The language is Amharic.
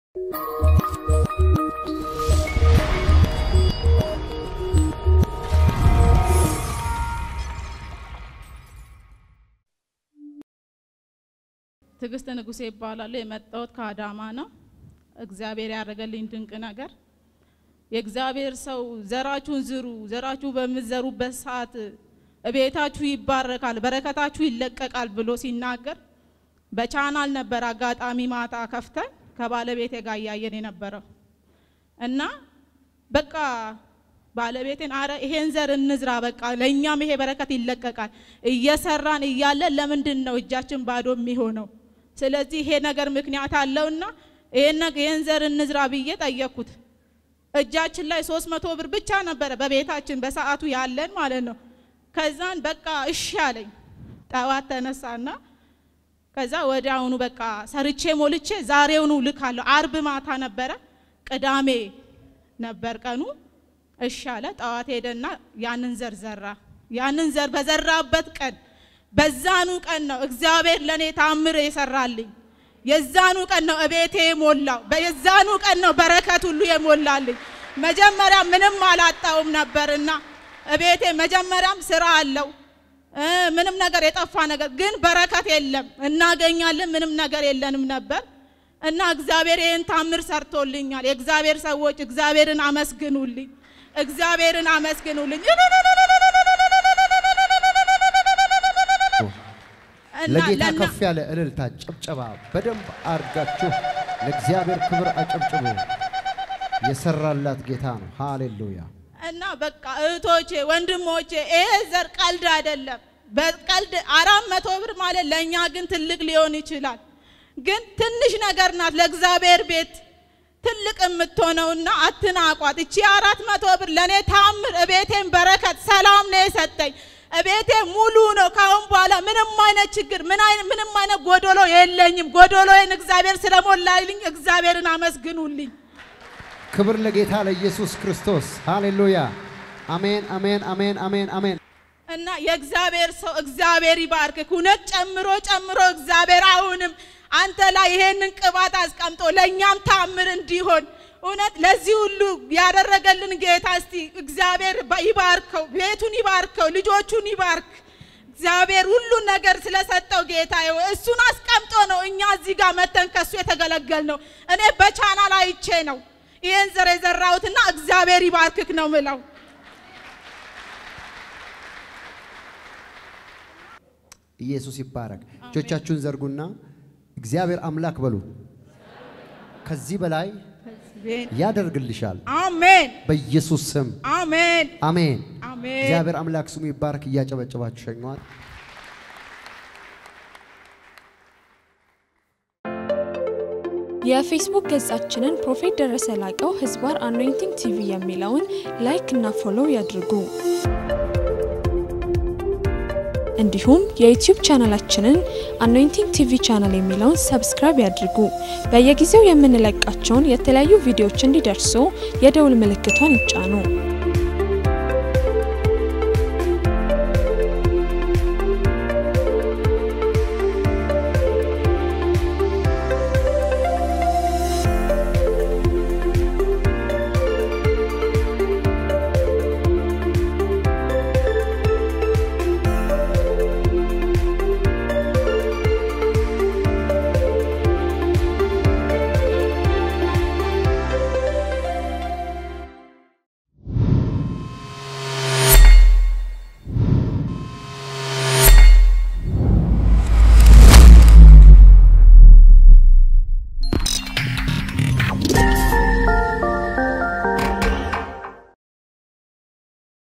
ትዕግስት ንጉሴ ይባላል። የመጣሁት ከአዳማ ነው። እግዚአብሔር ያደረገልኝ ድንቅ ነገር የእግዚአብሔር ሰው ዘራችሁን ዝሩ፣ ዘራችሁ በምትዘሩበት ሰዓት እቤታችሁ ይባረካል፣ በረከታችሁ ይለቀቃል ብሎ ሲናገር በቻናል ነበር አጋጣሚ ማታ ከፍተን ከባለቤቴ ጋር እያየን የነበረው እና በቃ ባለቤቴን አረ ይሄን ዘር እንዝራ፣ በቃ ለእኛም ይሄ በረከት ይለቀቃል። እየሰራን እያለን ለምንድን ነው እጃችን ባዶ የሚሆነው? ስለዚህ ይሄ ነገር ምክንያት አለውና ይሄን ዘር እንዝራ ብዬ ጠየቅኩት። እጃችን ላይ ሶስት መቶ ብር ብቻ ነበረ በቤታችን በሰዓቱ ያለን ማለት ነው። ከዛን በቃ እሺ አለኝ። ጠዋት ተነሳና ከዛ ወዲያውኑ በቃ ሰርቼ ሞልቼ ዛሬውኑ ልካለሁ። አርብ ማታ ነበረ፣ ቅዳሜ ነበር ቀኑ። እሺ አለ። ጠዋት ሄደና ያንን ዘር ዘራ። ያንን ዘር በዘራበት ቀን በዛኑ ቀን ነው እግዚአብሔር ለእኔ ታምር የሰራልኝ። የዛኑ ቀን ነው እቤቴ የሞላው። የዛኑ ቀን ነው በረከት ሁሉ የሞላልኝ። መጀመሪያ ምንም አላጣውም ነበርና እቤቴ መጀመሪያም ስራ አለው ምንም ነገር የጠፋ ነገር ግን በረከት የለም። እናገኛለን ምንም ነገር የለንም ነበር እና እግዚአብሔር ይህን ታምር ሰርቶልኛል። የእግዚአብሔር ሰዎች እግዚአብሔርን አመስግኑልኝ፣ እግዚአብሔርን አመስግኑልኝ። ለጌታ ከፍ ያለ እልልታ፣ ጭብጨባ በደንብ አርጋችሁ ለእግዚአብሔር ክብር አጨብጭቡ። የሰራላት ጌታ ነው። ሃሌሉያ። እና በቃ እህቶቼ ወንድሞቼ፣ ይሄ ዘር ቀልድ አይደለም። በቀልድ አራት መቶ ብር ማለት ለእኛ ግን ትልቅ ሊሆን ይችላል። ግን ትንሽ ነገር ናት ለእግዚአብሔር ቤት ትልቅ የምትሆነውና አትናቋት። እቺ አራት መቶ ብር ለእኔ ታምር፣ እቤቴን በረከት፣ ሰላም ነው የሰጠኝ። እቤቴ ሙሉ ነው። ካሁን በኋላ ምንም አይነት ችግር ምንም አይነት ጎዶሎ የለኝም። ጎዶሎዬን እግዚአብሔር ስለሞላልኝ እግዚአብሔርን አመስግኑልኝ። ክብር ለጌታ ለኢየሱስ ክርስቶስ ሃሌሉያ። አሜን፣ አሜን፣ አሜን፣ አሜን፣ አሜን። እና የእግዚአብሔር ሰው እግዚአብሔር ይባርክ። እውነት ጨምሮ ጨምሮ እግዚአብሔር አሁንም አንተ ላይ ይሄንን ቅባት አስቀምጦ ለእኛም ታምር እንዲሆን እውነት ለዚህ ሁሉ ያደረገልን ጌታ እስቲ እግዚአብሔር ይባርከው፣ ቤቱን ይባርከው፣ ልጆቹን ይባርክ። እግዚአብሔር ሁሉን ነገር ስለሰጠው ጌታ እሱን አስቀምጦ ነው እኛ እዚህ ጋር መተን ከሱ የተገለገል ነው። እኔ በቻናል አይቼ ነው ይህን ዘር የዘራሁትና እግዚአብሔር ይባርክክ ነው ምለው። ኢየሱስ ይባረክ። እጆቻችሁን ዘርጉና እግዚአብሔር አምላክ በሉ። ከዚህ በላይ ያደርግልሻል። አሜን። በኢየሱስ ስም አሜን። አሜን። አሜን። እግዚአብሔር አምላክ ስሙ ይባረክ። እያጨበጨባችሁ ሸኘዋል። የፌስቡክ ገጻችንን ፕሮፌት ደረሰ ላቀው ህዝባር አኖይንቲንግ ቲቪ የሚለውን ላይክ እና ፎሎው ያድርጉ። እንዲሁም የዩቲዩብ ቻናላችንን አኖይንቲንግ ቲቪ ቻናል የሚለውን ሰብስክራይብ ያድርጉ። በየጊዜው የምንለቃቸውን የተለያዩ ቪዲዮዎች እንዲደርሱ የደውል ምልክቷን ይጫኑ።